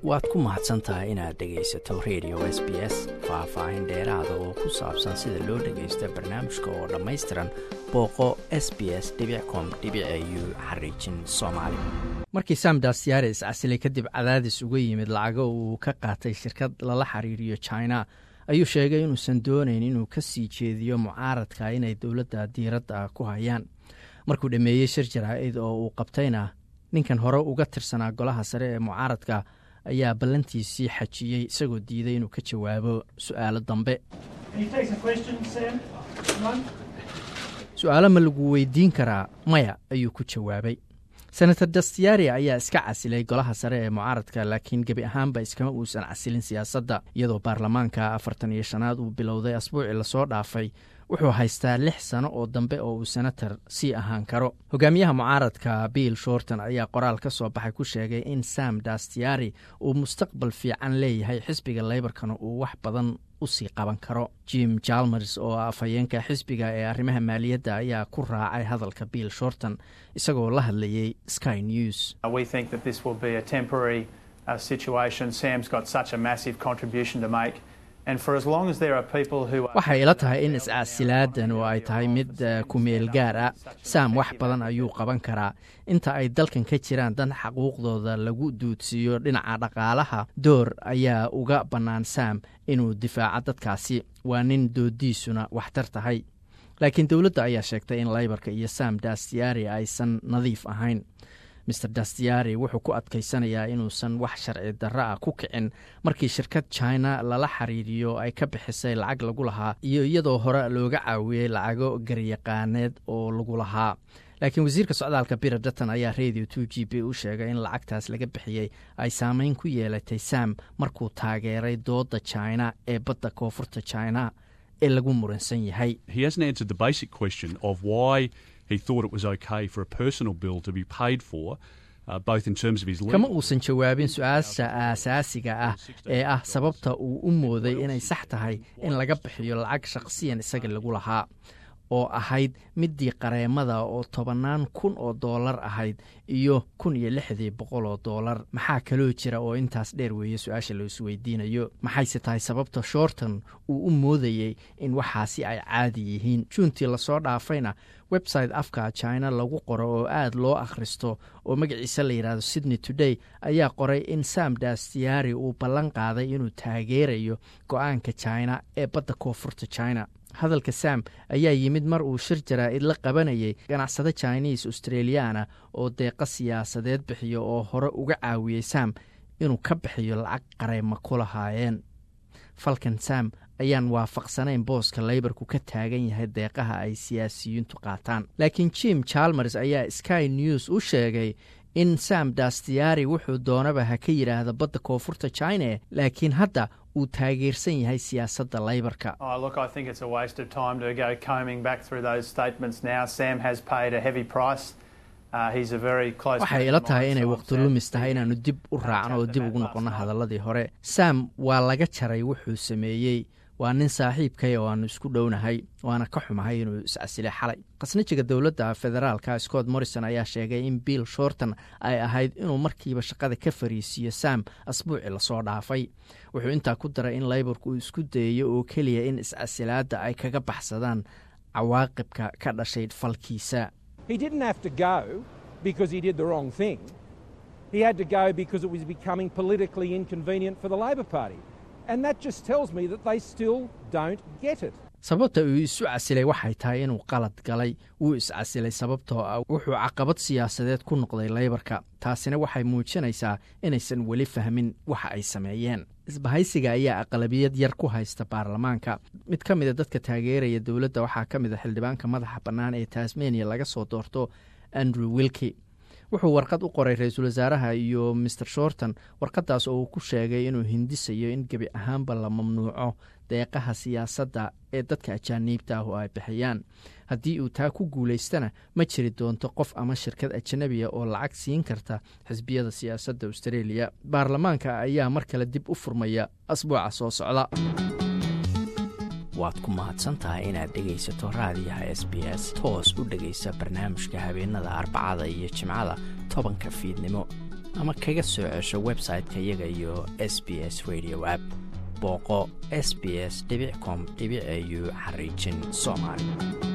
waad ku mahadsan tahay inaad dhegaysato radio s b s faah-faahin dheeraada oo ku saabsan sida loo dhagaysto barnaamijka oo dhammaystiran booqo s b s com u xariijin soomaali markii samdas yaare iscasilay kadib cadaadis uga yimid lacago uu ka qaatay shirkad lala xiriiriyo china ayuu sheegay inuusan doonayn inuu ka sii jeediyo mucaaradka inay dowladda diiradda ku hayaan markuu dhammeeyey shir jaraa-id oo uu qabtayna ninkan hore uga tirsanaa golaha sare ee mucaaradka ayaa ballantiisii xajiyey isagoo diiday inuu ka jawaabo su-aalo dambe su-aalo ma lagu weydiin karaa maya ayuu ku jawaabay senator dastiyaari ayaa iska casilay golaha sare ee mucaaradka laakiin gebi ahaanba iskama uusan casilin siyaasadda iyadoo baarlamaanka afartan iyo shanaad uu bilowday asbuucii lasoo dhaafay wuxuu haystaa lix sano oo dambe oo uu senator sii ahaan karo hogaamiyaha mucaaradka bill shorton ayaa qoraal ka soo baxay ku sheegay in sam dastiyaari uu mustaqbal fiican leeyahay xisbiga leybarkana uu wax badan usii qaban karo jim jalmers oo afhayeenka xisbiga ee arrimaha maaliyadda ayaa ku raacay hadalka bill shorton isagoo la hadlayay sky news waxay ila tahay in iscasilaadan oo ay tahay mid kumeel gaar ah sam wax badan ayuu qaban karaa inta ay dalkan ka jiraan dan xaquuqdooda lagu duudsiiyo dhinaca dhaqaalaha door ayaa uga bannaan sam inuu difaaco dadkaasi waa nin doodiisuna waxtar tahay laakiin dowladda ayaa sheegtay in laybarka iyo sam dastiyaari aysan nadiif ahayn maer dastiyaari wuxuu ku adkaysanayaa inuusan wax sharci darro ah ku kicin markii shirkad china lala xiriiriyo ay ka bixisay lacag lagu lahaa iyo iyadoo hore looga caawiyey lacago garyaqaaneed oo lagu lahaa laakiin wasiirka socdaalka bira datan ayaa radio two g b u sheegay in lacagtaas laga bixiyey ay saameyn ku yeelatay sam markuu taageeray dooda china ee badda koonfurta china ee lagu muransan yahay he thought it was okay for a personal bill to be paid for uh, both in terms of his kama uusan jawaabin su-aasha aasaasiga ah ee ah sababta uu u mooday inay sax tahay in laga bixiyo lacag shaqsiyan isaga lagu lahaa oo ahayd midii qareemada oo tobannaan kun oo doolar ahayd iyo kun iyo lixdii boqol oo doolar maxaa kaloo jira oo intaas dheer weeye su-aasha la isweydiinayo maxayse tahay sababta shorton uu u moodayey in waxaasi ay caadi yihiin juuntii lasoo dhaafayna website afka china lagu qoro oo aad loo akhristo oo magaciisa la yidhahdo sydney today ayaa qoray in sam dastiyaari uu ballan qaaday inuu taageerayo go-aanka china ee badda koonfurta china hadalka sam ayaa yimid mar uu shir jaraa-id la qabanayay ganacsade chinese australiana oo deeqa siyaasadeed bixiyo oo hore uga caawiyey sam inuu ka bixiyo lacag qareyma ku lahaayeen falkan sam ayaan waafaqsanayn booska leybarku ka taagan yahay deeqaha ay siyaasiyiintu qaataan laakiin jim jalmers ayaa sky news u sheegay in sam dastiyaari wuxuu doonaba ha ka yidhaahda badda koonfurta china laakiin hadda uu taageersan yahay siyaasadda leybarka waxay ila tahay inay waqti lumis tahay inaannu dib u raacno oo dib ugu noqonno hadaladii hore sam waa laga jaray wuxuu sameeyey waa nin saaxiibkay oo aanu isku dhownahay waana ka xumahay inuu iscasilay xalay khasnajiga dowladda federaalka scott morrison ayaa sheegay in bill shorton ay ahayd inuu markiiba shaqada ka fariisiiyo sam asbuuci lasoo dhaafay wuxuu intaa ku daray in leybarku uu isku dayayo oo keliya in iscasilaadda ay kaga baxsadaan cawaaqibka ka dhashay falkiisa sababta uu isu casilay waxay tahay inuu qalad galay wuu iscasilay sababtoo ah wuxuu caqabad siyaasadeed ku noqday leybarka taasina waxay muujinaysaa inaysan weli fahmin waxa ay sameeyeen isbahaysiga ayaa aqlabiyad yar ku haysta baarlamaanka mid ka mida dadka taageeraya dowladda waxaa ka mid a xildhibaanka madaxa bannaan ee tasmania laga soo doorto andrew wilki wuxuu warqad u qoray ra-iisul wasaaraha iyo maer shorton warqadaas oo uu ku sheegay inuu hindisayo in gebi ahaanba la mamnuuco deeqaha siyaasadda ee dadka ajaaniibta ah oo ay bixiyaan haddii uu taa ku guulaystana ma jiri doonto qof ama shirkad ajanabiya oo lacag siin karta xisbiyada siyaasadda australia baarlamaanka ayaa mar kale dib u furmaya asbuuca soo socda waad ku mahadsantahay inaad dhegaysato raadiyaha s b s toos u dhegaysa barnaamijka habeenada arbacada iyo jimcada tobanka fiidnimo ama kaga soo cesho website-ka iyaga iyo s b s radio app booqo s b s com au xariijin soomaali